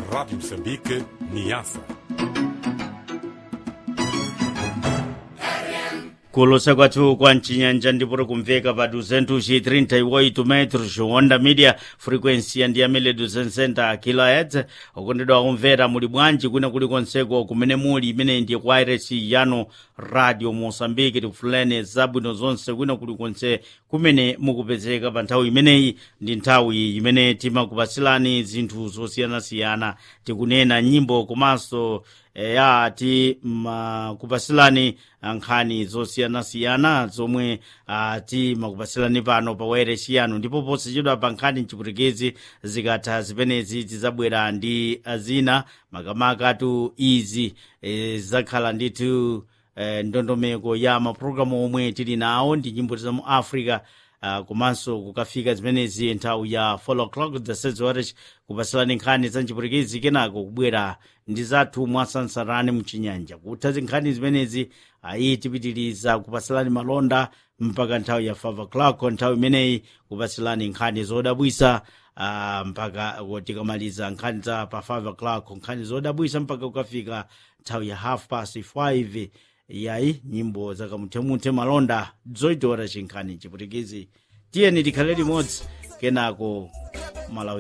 Rádio Moçambique, Niassa. kulosa kwathu kwa mcinyanja ndipoti kumveka pa 238 metros honda media frequency yandiyamene 260 kilohertz okondedwa kumvera muli bwanji kwina kulikonseko kumene muli imene ndiye kwairesi yanu radio mosambiki tikufuleni zabwino zonse kwina kulikonse kumene mukupezeka pa nthawi imeneyi ndi nthawi imene timakupasilani zinthu zosiyanasiyana tikunena nyimbo komanso ya ti makupasilani nkhani zosiyanasiyana zomwe uh, timakupasilani pano pa wairesi yanu ndipo posachedwa pa nkhani mchipwitikizi zikatha zimenezi tizabwera ndi zina makamaka tu izi e, zakhala ndithu e, ndondomeko ya mapulogalamu omwe tili nawo ndi nyimbo za mu africa uh, komanso kukafika zimenezi nthawi ya 4 o'clock zasezores kupasilani nkhani za mchipwitikizi kenako kubwera ndi zathu mwasansarani mchinyanja kutha zinkhani zimenezi ayi tipitiriza kupasilani malonda mpaka nthawi ya 5 o'clock nthawi imeneyi kupasilani nkhani zodabwisa uh, mpaka tikamaliza nkhani za pa 5 o'clock nkhani zodabwisa mpaka kukafika nthawi ya half past 5 yayi nyimbo zakamuthemuthe malonda zoitora chinkhani chipwitikizi tiyeni tikhale limodzi kenako malawi